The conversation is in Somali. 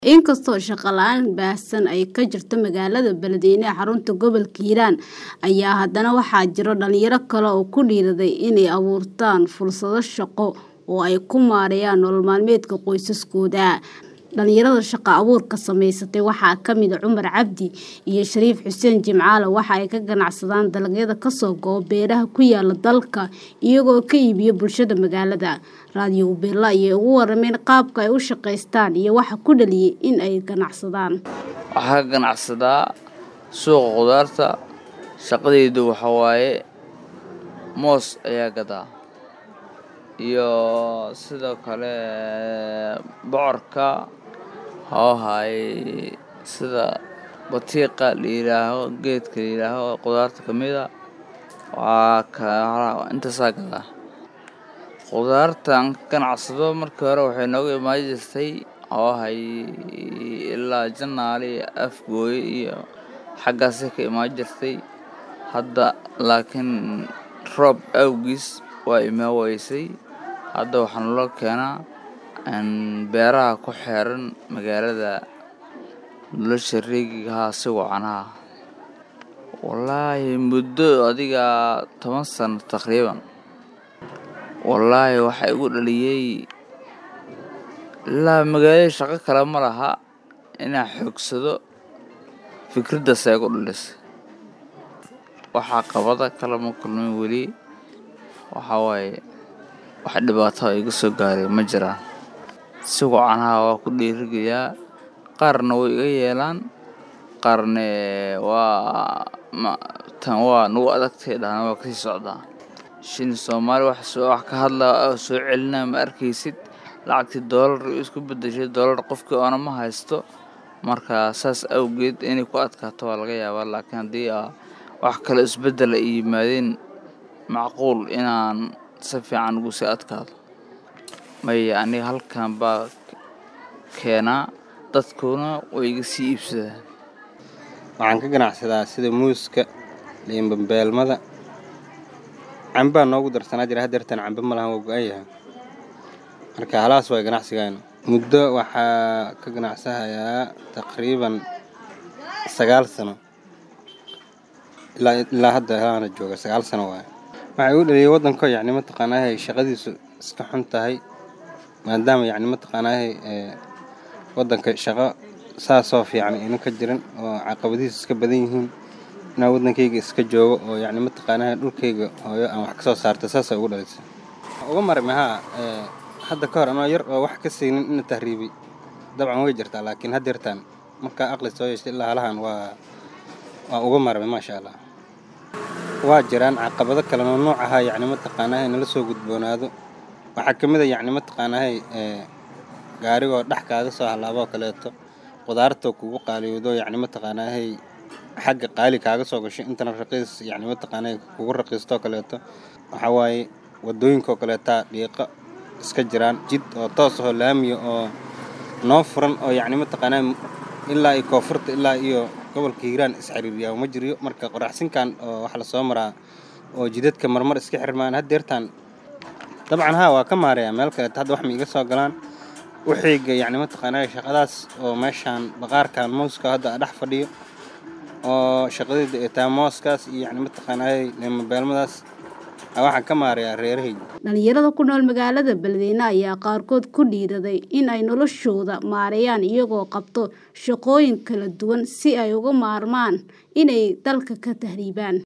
Inkastoo shaqo la'aan baahsan ay ka jirto magaalada Beledweyne ee xarunta gobolka Hiiraan ayaa haddana waxaa jira dhalinyaro kale oo ku dhiirraday inay abuurtaan fursado shaqo oo ay ku maareeyaan nolol maalmeedka qoysaskooda. Dhalinyarada shaqo abuurka samaysatay waxaa ka mid ah Cumar Cabdi iyo Shariif Xuseen Jimcaale waxa ay ka ganacsadaan dalagyada ka soo go'a beeraha ku yaala dalka iyagoo ka iibiya bulshada magaalada. Radio Uberla ayay uga warrameen qaabka ay u shaqeystaan iyo waxa ku dhaliyay in ay ganacsadaan. Waxaan ka ganacsadaa suuqa khudaarta. Shaqadaydu waxa waaye moos ayaa gadaa iyo sidoo kale bocorka hoohay sida batiiqa la yiraaho geedka la yiraaho khudaarta ka mid ah waa ka intaasaa gadaa. Khudaartan ka ganacsado markii hore waxay nooga imaan jirtay hoohay ilaa Janaale iyo Afgooye iyo xaggaasay ka imaan jirtay. Hadda laakiin roob awgiis waa imaan waysay. Hadda waxaa naloo keenaa beeraha ku xeeran magaalada nolosha reegiga si wacanaha. Wallaahi muddo adiga toban sano taqriiban. Wallaahi waxa igu dhaliyay ilaa magaalada shaqo kale ma laha inaan xoogsado fikraddaas ayaa igu dhalisay. Wax caqabado kale ma kulmin weli. Waxa waaye wax dhibaato ah iga soo gaaray ma jiraan. Si wacanaha waa ku dhiirigeliyaa. Qaarna way iga yeelaan, qaarna waa tan waa nagu adagtay dhahaan waa kasii socdaa. Shilin Soomaali wax wax ka hadlaa oo soo celinaa ma arkaysid. Lacagtii doolar isku beddeshay doolar qofkii oona ma haysto. Marka saas awgeed inay ku adkaato waa laga yaabaa. Laakiin haddii wax kale isbeddel ay yimaadeen macquul inaan si fiican ugu sii adkaado. Maya aniga halkan baa keenaa dadkuna way iga sii iibsadaan. Waxaan ka ganacsadaa sida muuska, liin bambeelmada. Cambaa noogu darsanaa jira haddeertan cambe ma lahan waa go'an yahay. Marka halaas waa ganacsigaana. Muddo waxaa ka ganacsanayaa taqriiban sagaal sano. Ilaa ilaa hadda halaana jooga sagaal sano waaye. Waxa igu dhaliyay waddanka yacni mataqaanaa shaqadiisu iska xun tahay. Maadaama yacni mataqaanaa ee waddanka shaqo saasoo fiican ayna ka jirin oo caqabadihiisa iska badan yihiin. Inaan waddankayga iska joogo oo yacni mataqaanaa dhulkayga hooyo aan wax ka soo saarto saas ay ugu dhalisay. Uga marmi haa ee hadda ka hor anoo yar oo wax ka siinin in tahriibi dabcan way jirtaa laakiin haddeertan markaa aqli soo yeeshay ilaa halahan waa waa uga marmi maasha Allah. Waa jiraan caqabado kale oo nooc ah yacni mataqaanaa nala soo gudboonaado. Waxaa ka mid ah yacni mataqaanaa ee gaarigoo dhex kaaga soo halaabo kaleeto. Khudaarta kugu qaaliyoodo yacni mataqaanaa xagga qaali kaaga soo gashay intana raqiis yacni mataqaanaa kugu raqiisto kaleeto. Waxaa waaye waddooyinka kaleeta dhiiqa iska jiraan jid oo toos ah laamiya oo noo furan oo yacni mataqaanaa ilaa iyo koonfurta ilaa iyo gobolka Hiiraan is xiriiriyaa ma jiro. Marka qoraxsinkan oo wax la soo maraa oo jidadka marmar iska xirmaan haddeertan dabcan haa waa ka maareeyaa meel kaleeto hadda wax ma iga soo galaan. Waxayga yacni mataqaanaa shaqadaas oo meeshaan baqaarkan mooska hadda dhex fadhiyo oo shaqadayda ay tahay mooskaas iyo yacni mataqaanaa liin bambeelmadaas waxaan ka maareeyaa reerahayga. Dhalinyarada ku nool magaalada Beledweyne ayaa qaarkood ku dhiirraday in ay noloshooda maareeyaan iyagoo qabto shaqooyin kala duwan si ay uga maarmaan inay dalka ka tahriibaan.